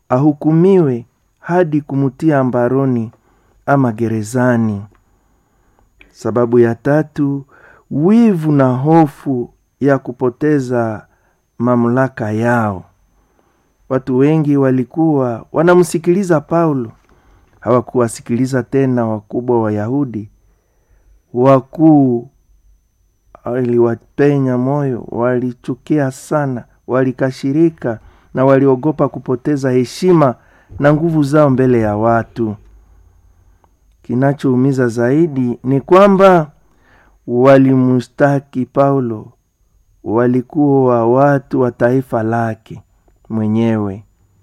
ahukumiwe hadi kumutia mbaroni ama gerezani. Sababu ya tatu, wivu na hofu ya kupoteza mamlaka yao. Watu wengi walikuwa wanamsikiliza Paulo, hawakuwasikiliza tena wakubwa wa Yahudi. Wakuu waliwapenya moyo, walichukia sana, walikashirika na waliogopa kupoteza heshima na nguvu zao mbele ya watu. Kinachoumiza zaidi ni kwamba walimustaki Paulo, walikuwa watu wa taifa lake mwenyewe,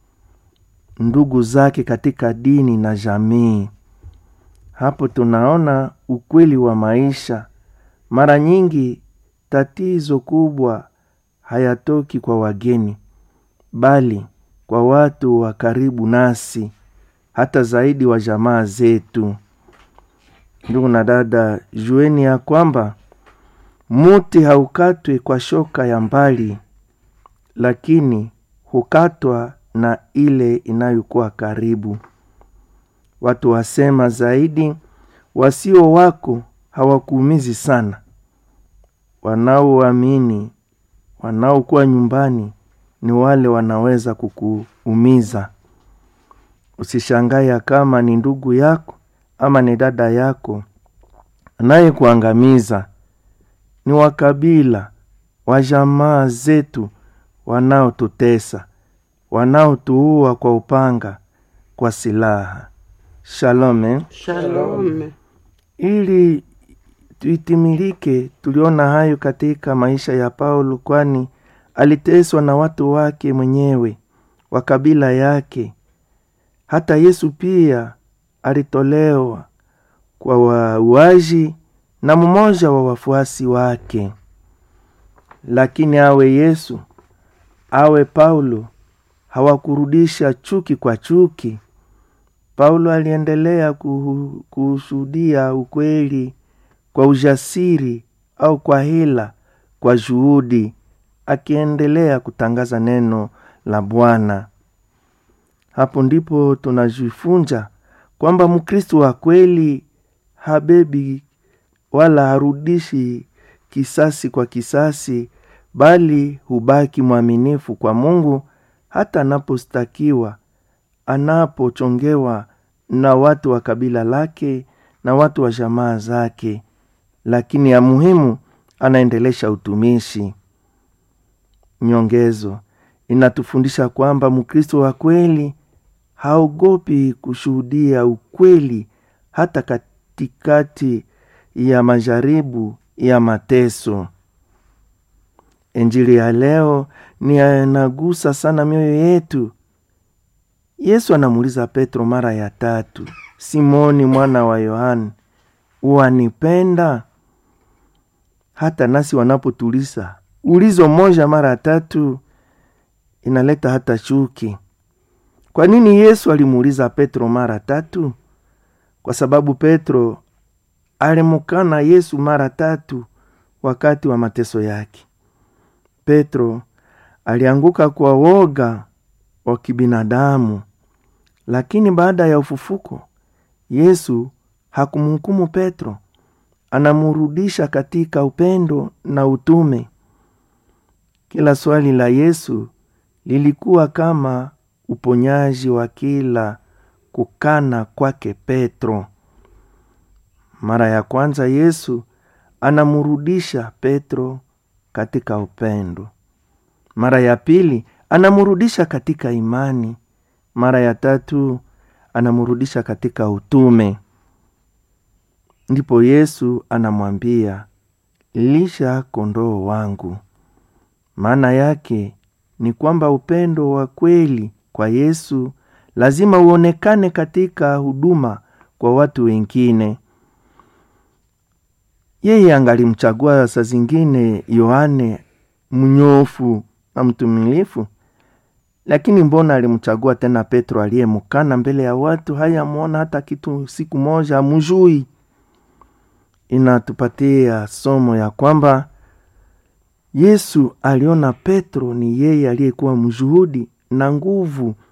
ndugu zake katika dini na jamii. Hapo tunaona ukweli wa maisha. Mara nyingi tatizo kubwa hayatoki kwa wageni, bali kwa watu wa karibu nasi, hata zaidi wa jamaa zetu. Ndugu na dada, jueni ya kwamba muti haukatwi kwa shoka ya mbali, lakini hukatwa na ile inayokuwa karibu. Watu wasema zaidi, wasio wako hawakuumizi sana. Wanaoamini, wanaokuwa nyumbani ni wale wanaweza kukuumiza. Usishangae kama ni ndugu yako ama ni dada yako anayekuangamiza. Ni wakabila wa jamaa zetu wanaotutesa, wanaotuua kwa upanga, kwa silaha. Shalome. Shalom. Ili itimilike, tuliona hayo katika maisha ya Paulo, kwani aliteswa na watu wake mwenyewe wa kabila yake. Hata Yesu pia alitolewa kwa wauaji na mmoja wa wafuasi wake. Lakini awe Yesu awe Paulo, hawakurudisha chuki kwa chuki. Paulo aliendelea kushuhudia ukweli kwa ujasiri au kwa hila, kwa juhudi, akiendelea kutangaza neno la Bwana. Hapo ndipo tunajifunza kwamba Mkristo wa kweli habebi wala harudishi kisasi kwa kisasi, bali hubaki mwaminifu kwa Mungu hata anapostakiwa, anapochongewa na watu wa kabila lake na watu wa jamaa zake, lakini ya muhimu anaendelesha utumishi. Nyongezo inatufundisha kwamba Mkristo wa kweli haogopi kushuhudia ukweli hata katikati ya majaribu ya mateso. Injili ya leo ni anagusa sana mioyo yetu. Yesu anamuuliza Petro mara ya tatu, Simoni mwana wa Yohani, wanipenda? Hata nasi wanapotuliza ulizo moja mara tatu inaleta hata chuki. Kwa nini Yesu alimuuliza Petro mara tatu? Kwa sababu Petro alimukana Yesu mara tatu wakati wa mateso yake. Petro alianguka kwa woga wa kibinadamu, lakini baada ya ufufuko Yesu hakumhukumu Petro, anamurudisha katika upendo na utume. Kila swali la Yesu lilikuwa kama uponyaji wa kila kukana kwake Petro. Mara ya kwanza Yesu anamurudisha Petro katika upendo. Mara ya pili anamurudisha katika imani. Mara ya tatu anamurudisha katika utume. Ndipo Yesu anamwambia, lisha kondoo wangu. Maana yake ni kwamba upendo wa kweli kwa Yesu lazima uonekane katika huduma kwa watu wengine. Yeye angalimchagua saa zingine Yohane mnyofu na mtumilifu, lakini mbona alimchagua tena Petro aliyemkana mbele ya watu? Hayamwona hata kitu, siku moja amujui. Inatupatia somo ya kwamba Yesu aliona Petro ni yeye aliyekuwa mshuhudi na nguvu